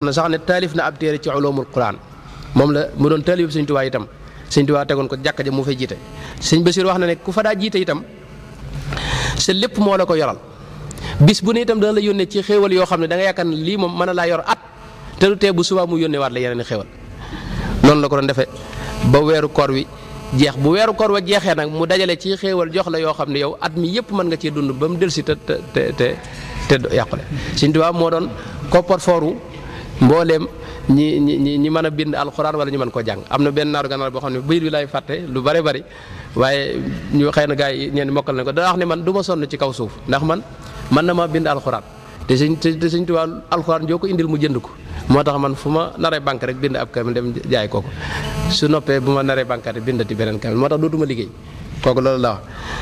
na sax ne taalif na ab téere ci ulumul quran moom la mu doon taalif sëñ Tuubaa itam sëñ Tuubaa tegoon ko jàkka ja mu fay jiite sëñ Basiir wax na ne ku fa daa jiite itam sa lépp moo la ko yoral bis bu ne itam dana la yónnee ci xéewal yoo xam ne da nga yaakaar ne lii moom mën a laa yor at te du tee bu subaa mu yónnee waat la yeneen i xéewal noonu la ko doon defee ba weeru koor wi jeex bu weeru koor wa jeexee nag mu dajale ci xéewal jox la yoo xam ne yow at mi yëpp mën nga cee dund ba mu dellusi te te te te te yàqule Sëñ Tuubaa moo doon koppar fooru mbooleem ñi ñi ñi ñi mën a bind alxuraan wala ñu mën koo jàng am na benn naaru gànnaar boo xam ne bayit bi lay fàtte lu bari bari waaye ñu xëy na gars yi ñeen mokkal nañ ko daa wax ne man du ma sonn ci kaw suuf ndax man man na ma bind alxuraan te sëñ te sëñ Tuubaa alxuraan joo ko indil mu jënd ko moo tax man fu ma naree banque rek bind ab kamil dem jaay kooku su noppee bu ma naree banque rek bindati beneen kamil moo tax dootuma liggéey kooku loolu la wax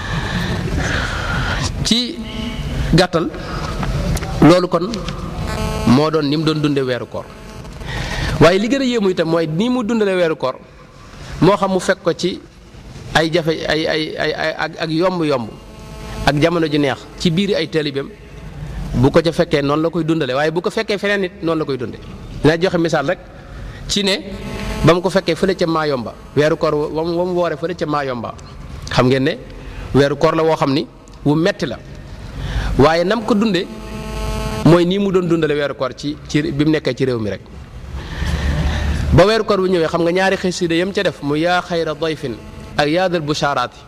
ci gàttal loolu kon moo doon ni mu doon dundee weeru koor waaye li gën a yéemu itam mooy ni mu dundalee weeru koor moo xam mu fekk ko ci ay jafe ay ay ay ay ak ak yomb-yomb ak jamono ju neex ci biir ay taalibeem bu ko ca fekkee noonu la koy dundale waaye bu ko fekkee feneen nit noonu la koy dunde dinaa joxe misaal rek ci ne ba mu ko fekkee fële ca Maayomba weeru koor wa mu wa mu woore fële ca Maayomba xam ngeen ne weeru koor la woo xam ni wu metti la waaye nam ko dunde mooy nii mu doon dundale weeru koor ci ci bi mu nekkee ci réew mi rek ba weeru koor bu ñëwee xam nga ñaari xasida yam ca def mu yaa xayra dayfin ak yaadal bushaaraati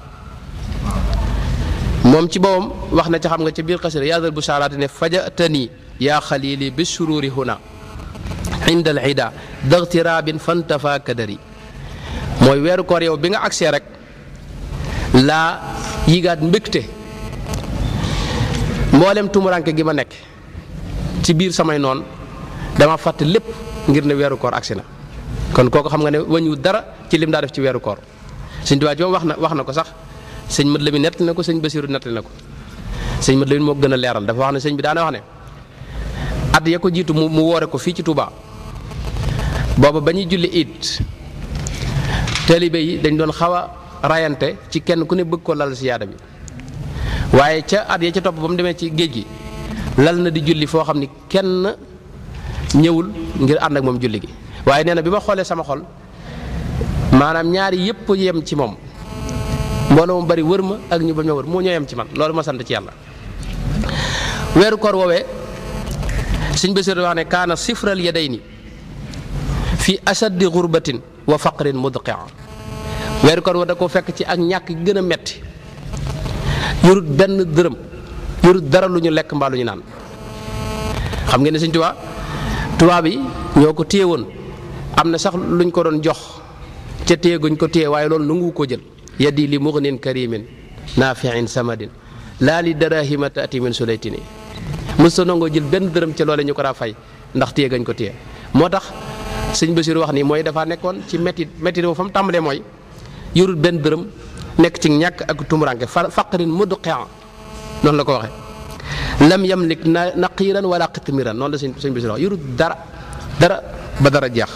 moom ci boppam wax na ca xam nga ca biir xasida yaadal bushaaraati ne fajatani yaa xalili bi sururi huna inda al ida dagtirabin fantafa kadari mooy weeru koor yow bi nga agsee rek laa yigaat mbégte mboolem tumuranke gi ma nekk ci biir samay noon dama fàtte lépp ngir ne weeru koor agsi na kon kooku xam nga ne wañu dara ci lim daa def ci weeru koor sëñ Tuubaa wax na wax na ko sax sëñ Mat Lamin nett na ko sëñ Basiiru nett na ko sëñ Mat Lamin moo gën a leeral dafa wax ne sëñ bi daana wax ne at ya ko jiitu mu mu woore ko fii ci Touba booba ba ñuy julli it taalibe yi dañ doon xaw a rayante ci kenn ku ne bëgg ko lal si yaada bi waaye ca at ya ca topp ba mu demee ci géej gi lal na di julli foo xam ni kenn ñëwul ngir ànd ak moom julli gi waaye nee na bi ma xoolee sama xol maanaam ñaari yëpp yem ci moom mbooloo mu bari wër ma ak ñu bañ ma wër moo ñoo yem ci man loolu ma sant ci yàlla weeru koor woowee sëñ Basiru wax ne kaana sifral yadayni fi ashaddi gurbatin wa faqrin mudqia weeru koor wa da ko fekk ci ak ñàkk gën a metti yorut benn dërëm yorut dara lu ñu lekk mbaa lu ñu naan xam ngeen ne sëñ Tuubaa tubaab yi ñoo ko téye woon am na sax luñ ko doon jox ca téye guñ ko téye waaye loolu nangu ko jël yaddi li mughnin karimin naafiin samadin laa li darahima taati min sulaytini mësta nangoo jël benn dërëm ca loole ñu ko daa fay ndax téye gañ ko téye moo tax sëñ Basiru wax ni mooy dafa nekkoon ci métti métti fa mu tàmbalee mooy yorut benn dërëm nekk ci ñàkk ak tumuranke fa faqrin mudqia noonu la ko waxee lam yamlik na naqiiran wala qitmiran noonu la sëñ sëñ Basiru wax yorut dara dara ba dara jeex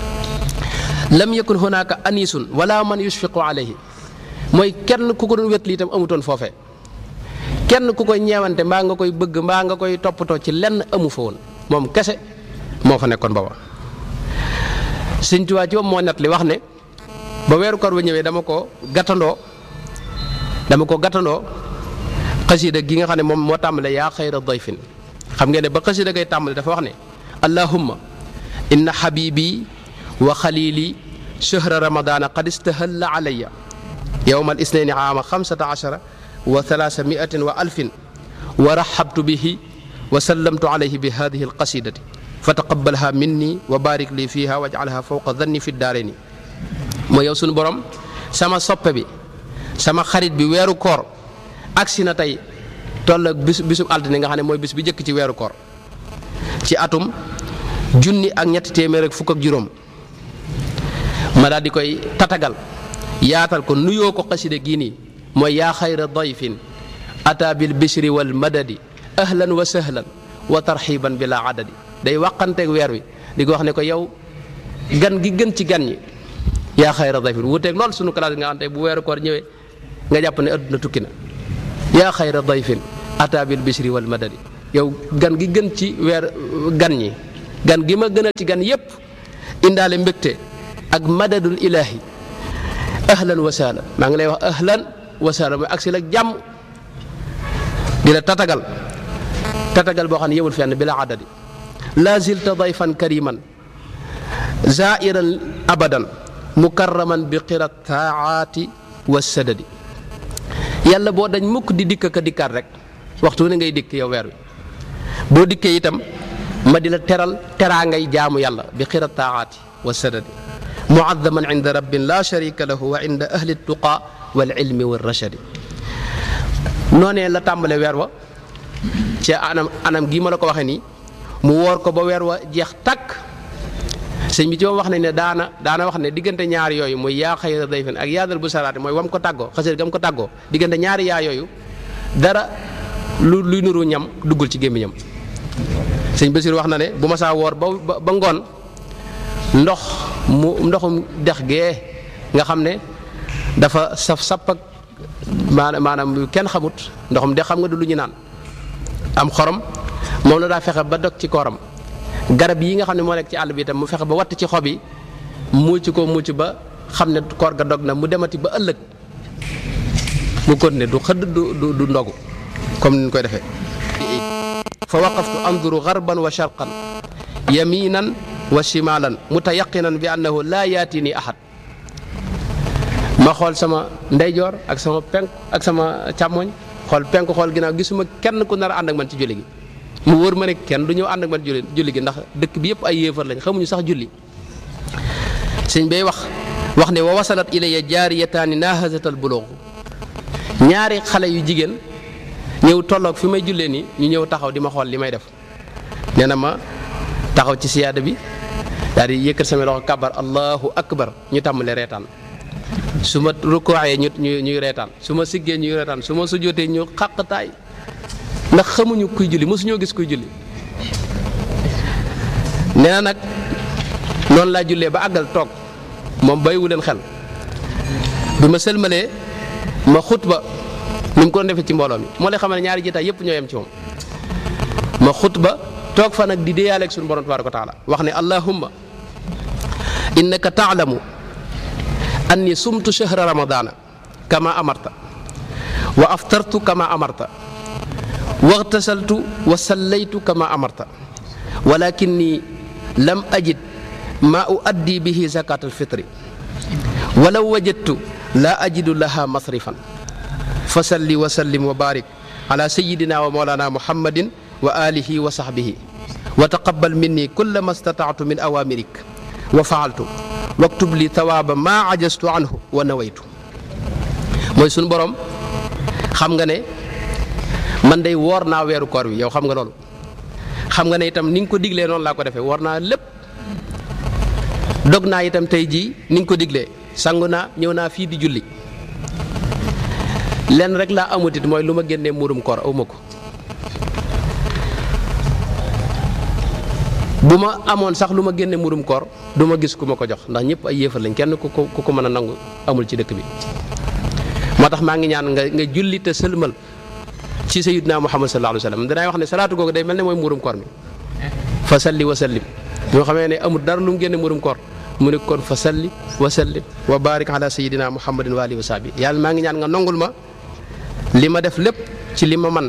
lam yakun hunaka anisun wala man yushfiqu alayhi mooy kenn ku ko doon wet li itam amutoon foofee kenn ku koy ñeewante mbaa nga koy bëgg mbaa nga koy toppatoo ci lenn amu fa woon moom kese moo fa nekkoon booba sëñ Tuubaa ci moom moo net li wax ne ba weeru koor ba ñëwee dama ko gàttandoo dama ko gàttandoo xasida gi nga xam ne moom moo tàmbale yaa xayra dayfin xam ngeen ne ba xasida gay tàmbale dafa wax ne allahumma inna habibi wa xalili chahra ramadana qad istahalla alayya yowma al isnaini aama xamsata achara wa thalaasa miatin wa alfin wa raxabtu bihi wa sallamtu alayhi bi hadihi alqasidati fa taqabalha minni wa barik li fiha wajcalha fawqa danni fi daareni mooy yow suñu borom sama soppe bi sama xarit bi weeru koor agsi na tey toll ak bis bisub altine nga xam ne mooy bis bi njëkk ci weeru koor ci atum junni ak ñetti téeméer ak fukk ak juróom ma daal di koy tatagal yaatal ko nuyoo ko xaside gii nii mooy yaa xayra dayfin ata bil bishri wal madadi ahlan wa sahlan wa tarxiban bila adadi day waqanteeg weer wi di ko wax ne ko yow gan gi gën ci gan ñi yaa xayra dayfin wuuteeg lool sunu classe nga xam te bu weeru koor ñëwee nga jàpp ne adduna tukki na yaa xayra dayfin ata bil bishri wal madadi yow gan gi gën ci weer gan ñi gan gi ma gënal ci gan yépp indaale mbégte ak madadul ilaahi ahlan wa sahlan maa ngi lay wax ahlan wa sahlan mooy agsi la jàmm di la tatagal tatagal boo xam ne yemul fenn bi la àddadi la zilta dayfan kariman zairan abadan mukarraman bi qirat taaati wa sadadi yàlla boo dañ mukk di dikk ka dikkaat rek waxtu ne ngay dikk yow weer wi boo dikkee itam ma di la teral teraa ngay jaamu yàlla bi qirat taaati wa sadadi muadaman inda rabbin la sharika lahu wa inda ahli tuqa wal ilmi wa rachadi noonee la tàmbale weer wa ci anam anam gii ma la ko waxee nii mu woor ko ba weer wa jeex takk sëñ bi ci moom wax nañ ne daana daana wax ne diggante ñaari yooyu mooy yaa xayra dayfin ak yaadal bu salaati mooy wam ko tàggoo xasee gam ko tàggoo diggante ñaari yaa yooyu dara lu luy nuru ñam duggul ci gémmiñam sëñ Basiir wax na ne bu ma saa woor ba ba ngoon ndox mu ndoxum dex gee nga xam ne dafa saf sapp ak maanaam maanaam lu kenn xamut ndoxum dex xam nga du lu ñu naan am xorom moom la daa fexe ba dog ci kooram garab yi nga xam ne moo nekk ci àll bi itam mu fexe ba watt ci xob yi muuc ko muuc ba xam ne koor ga dog na mu demati ba ëllëg mu continuer du xëdd du du du ndogu comme ni ñu koy defee fa waqaftu anduru garban wa sharqan yaminan wa shimalan mutayaqinan bi annahu laa yaatini ahad ma xool sama ndeyjoor ak sama penk ak sama càmmoñ xool penk xool ginnaaw gisuma kenn ku nar a ànd ak man ci julli gi mu wóor ma ne kenn du ñëw ànd ak man julli julli gi ndax dëkk bi yëpp ay yéefar lañ xamuñu sax julli sëñ bay wax wax ne wa wasalat ilayya jaariyataani nahazatal bulugh ñaari xale yu jigéen ñëw tolloog fi may jullee nii ñu ñëw taxaw di ma xool li may def nee na ma taxaw ci siyaada bi daal di yëkkat sama loxo kabar allahu akbar ñu tàmbalee reetaan su ma rukkooxee ñu ñu ñuy reetaan su ma siggee ñuy reetaan su ma sujjootee ñu xàqtaay ndax xamuñu kuy julli mosuñoo gis kuy julli nee na nag noonu laa jullee ba àggal toog moom bàyyiwu leen xel bi ma sëlmalee ma xutba ni mu ko defee ci mbooloo mi moo lay xamal ne ñaari jotaay yëpp ñoo yem ci moom ma xutba toog fa nag di déeyaaleeg suñu borom tabaaraka wa taala wax ne allahumma innaka taalamu anni sumtu shahra ramadana kama amarta wa aftartu kama amarta waxtasaltu wa sallaytu kama amarta walakinni lam ajid ma uaddi bihi zakat alfitri walaw wajadtu la ajidu laha masrifan fa salli wa sallim wa barik ala sayidina wa mawlana muhammadin wa alihi wa sahbihi wa taqabbal minni kulla ma stata'tu min awamirik wa faaltu waktub li tawaaba maa ajastu anhu wa nawaytu mooy suñu borom xam nga ne man day woor naa weeru koor wi yow xam nga loolu xam nga ne itam ni nga ko diglee noonu laa ko defee woor naa lépp dog naa itam tey jii ni nga ko diglee sangu naa ñëw naa fii di julli lenn rek laa amutit mooy lu ma génnee muurum koor awma ko bu ma amoon sax lu ma génne murum koor du ma gis ku ma ko jox ndax ñëpp ay yéefar lañ kenn ku ko ku ko mën a nangu amul ci dëkk bi moo tax maa ngi ñaan nga nga julli te sëlmal ci sayyidina muhammad sallallahu alayhi wa sallam danaay wax ne salaatu googu day mel ne mooy murum koor mi fa salli wa sallim bi nga xamee ne amul dara lu mu génne murum koor mu ne kon fa salli wa sallim wa barik ala sayyidina muhammadin wa alihi wa sahbi yàlla maa ngi ñaan nga nongul ma li ma def lépp ci li ma man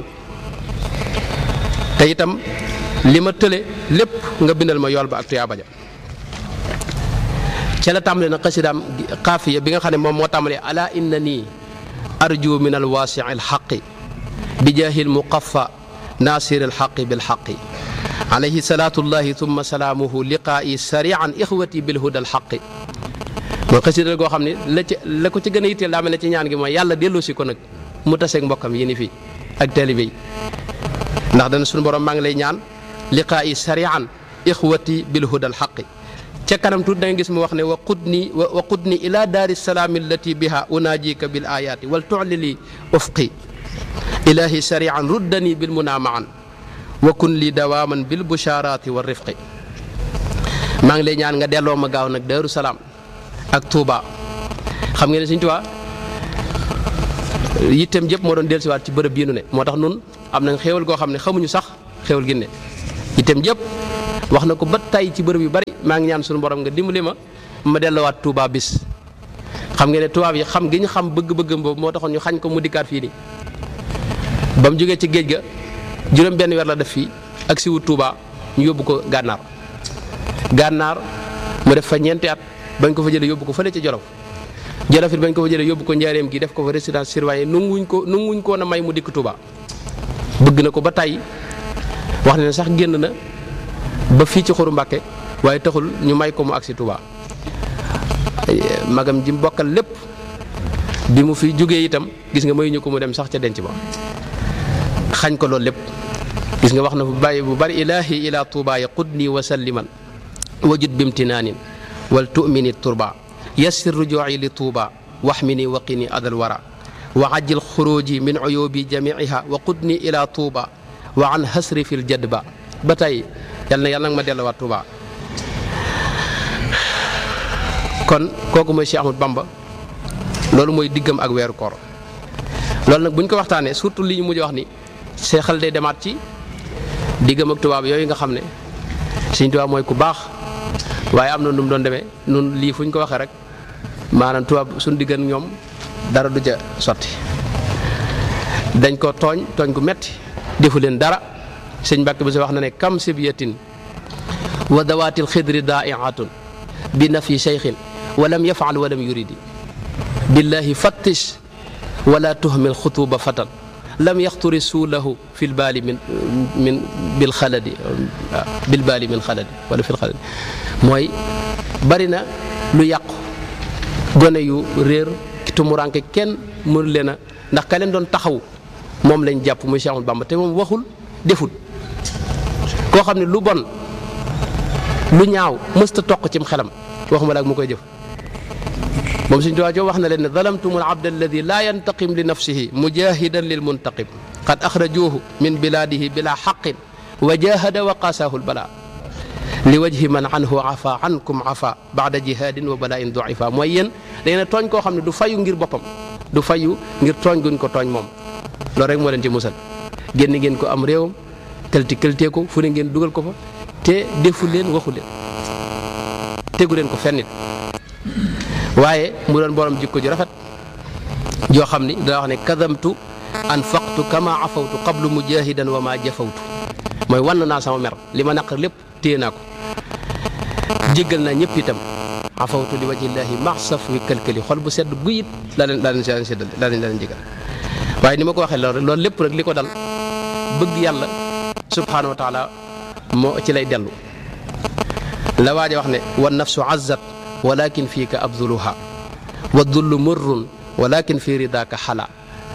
te itam li ma tële lépp nga bindal ma yool ba ak tuyaaba ja ca la tàmbale na xasidaam xaafiya bi nga xam ne moom moo tàmbalee ala inna nii arju min alwaasi alxaqi bi jaahil muqaffa naasir alxaqi bilxaqi alayhi salaatullahi thumma salaamuhu liqaa'i sarian ixwati bilhuda alxaqi mooy xasida goo xam ne la ci la ko ci gën a yitteel daa mel ne ci ñaan gi mooy yàlla delloo si ko nag mu taseeg mbokkam yi ni fii ak taalibe yi ndax dana suñu borom maa ngi lay ñaan liqaa'i sarian ixwati bilhuda alxaqi ca kanam tuuti da nga gis mu wax ne wa qudni wa qudni ila daari salaami allati biha unaajika bil ayaati wal tu'lili ufqi ilahi sarian ruddani bil munaamaan wa kun li dawaaman bil bushaaraati wa rifqi maa ngi lay ñaan nga delloo ma gaaw nag Daaru Salaam ak Touba xam ngeen ne Sëñ Tuubaa yitteem jëpp moo doon dellusiwaat ci bërëb bii nu ne moo tax nun am nañ xéewal goo xam ne xamuñu sax xéewal gi ne yitteem jëpp wax na ko ba tay ci bërëb yu bari maa ngi ñaan suñu borom nga dimbali ma ma delluwaat Touba bis xam nga ne tubaab yi xam gi ñu xam bëgg-bëggam boobu moo taxoon ñu xañ ko mu dikkaat fii nii ba mu jógee ci géej ga juróom benn weer la def fii ak si wut Touba ñu yóbbu ko gànnaar gànnaar mu def fa ñeenti at bañ ko fa jëlee yóbbu ko fële ca Jolof Jolof it bañ ko fa jëlee yóbbu ko njaareem gi def ko fa résidence surveillée nanguwuñ ko nanguwuñ ko na may mu dikk Touba bëgg na ko ba tey wax ne sax génn na ba fii ci xuru Mbàkke waaye taxul ñu may ko mu agsi Touba magam ji mbokkal lépp bi mu fi jógee itam gis nga mayuñu ko mu dem sax ca denc ba xañ ko loolu lépp gis nga wax na bu bàyyi bu bari ilaahi ila Touba ya qudni wa salliman wajud bimtinaanin wal tu'mini turba yassir rujuuci li Touba waxmini waqini adal wara wa ajjil xuruji min uyubi jamiiha wa qudni ila Touba wa an hasri fil jadba ba tey yal na yàlla nag ma delluwaat Touba kon kooku mooy Cheikh Ahmadou Bamba loolu mooy diggam ak weeru koor loolu nag bu ñu ko waxtaanee surtout li ñu mujj wax ni seexal day demaat ci diggam ak tubaab yooyu nga xam ne Sëñ Tuubaa mooy ku baax waaye am na nu mu doon demee nun lii fu ñu ko waxee rek maanaam tubaab suñu diggan ñoom dara du ca sotti dañ ko tooñ tooñ gu metti defu leen dara sëñ Mbàkke bi sa wax na ne kam sibyatin wa dawaatil xidri daaiatun bi nafi cheikhin walam yafaal walam yuridi billahi fattish wala tuhmil xutuba fatan lam yaxturi suulahu fi lbaali min min bil xaladi waaw bil baali min xaladi wala fil xaladi mooy bari na lu yàqu gone yu réer ki tumuranke kenn mënu leen a ndax ka leen doon taxaw moom lañ jàpp muy Cheikh Ahmadou Bamba te moom waxul deful koo xam ne lu bon lu ñaaw mësta toq cim xelam waxuma laak mu koy jëf moom suñ tuwaa joo wax na leen ne zalamtum al abd alladi laa yantaqim li nafsihi mujahidan lil muntaqim qad axrajuuhu min bilaadihi bila xaqin wa jahada wa qasaahu lbala li wajhi man anhu afa ankum afa baada jihadin wa bala'in duifa mooy yéen da ngeen tooñ koo xam ne du fayu ngir boppam du fayu ngir tooñ guñ ko tooñ moom loolu rek moo leen ci musal génn ngeen ko am réewam këlti këltee ko fu ne ngeen dugal ko fa te defu leen waxu leen tegu leen ko fennit waaye mu doon borom jikko ju rafet joo xam ni daa wax ne kadamtu anfaqtu kama afawtu qablu mujahidan wa ma jafawtu mooy wann naa sama mer li ma naqar lépp téye naa ko jéggal naa ñëpp itam afawtu li wajhillahi maxsaf wi këlkëli xol bu sedd guyit laa leen laa leen leen séddale laa leen laa leen jégal waaye ni ma ko waxee loolu loolu lépp rek li ko dal bëgg yàlla subhanahu wa taala moo ci lay dellu la waaja wax ne wa nafsu azzat walakin fiika abduluha wa dullu murrun walakin fi ridaka xala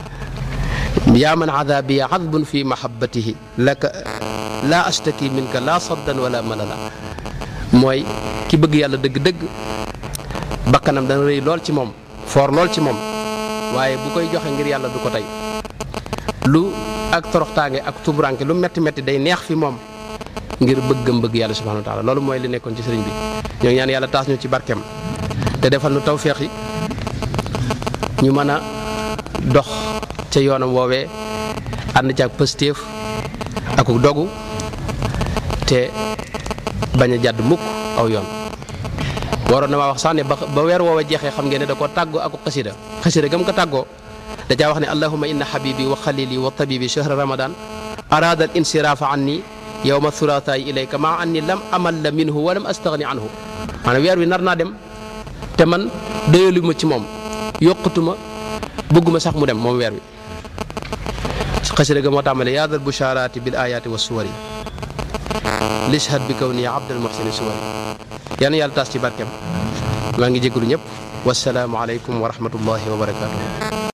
yaa man adabi adbun fi mahabbatihi laka laa astaki minka laa saddan wala malala mooy ki bëgg yàlla dëgg-dëgg bakkanam dana rëy lool ci moom foor lool ci moom waaye bu koy joxe ngir yàlla du ko tey lu ak toroxtaange ak tubranke lu metti metti day neex fi moom ngir bëggam bëgg yàlla subhanahu wa taala loolu mooy li nekkoon ci sëriñ bi ñoo ngi ñaan yàlla taas ñu ci barkeem te defal nu tawféex yi ñu mën a dox ca yoonam woowee ànd ci ak pëstéef ak dogu te bañ a jàdd mukk aw yoon waroon na maa wax sax ne ba ba weer woowa jeexee xam ngeen ne da koo tàggoo ak xasida xasida gam ko tàggoo da caa wax ne allahuma inna habibi wa xalili wa tabibi chahra ramadan arada al insirafa anni yowma thulaathaay ilayka maa anni lam amal la minhu wa lam astaghni anhu maanaam weer wi nar naa dem te man doyalu ma ci moom yokkutuma bëgguma sax mu dem moom weer wi xasida ga moo tàmbale yaadal busharati bil ayati wa suwari lishhad bi kaw ni abdal muhsini suwari yal na yàlla taas ci barkeem maa ngi jégalu ñëpp wasalaamu aleykum wa rahmatullahi wa barakatuh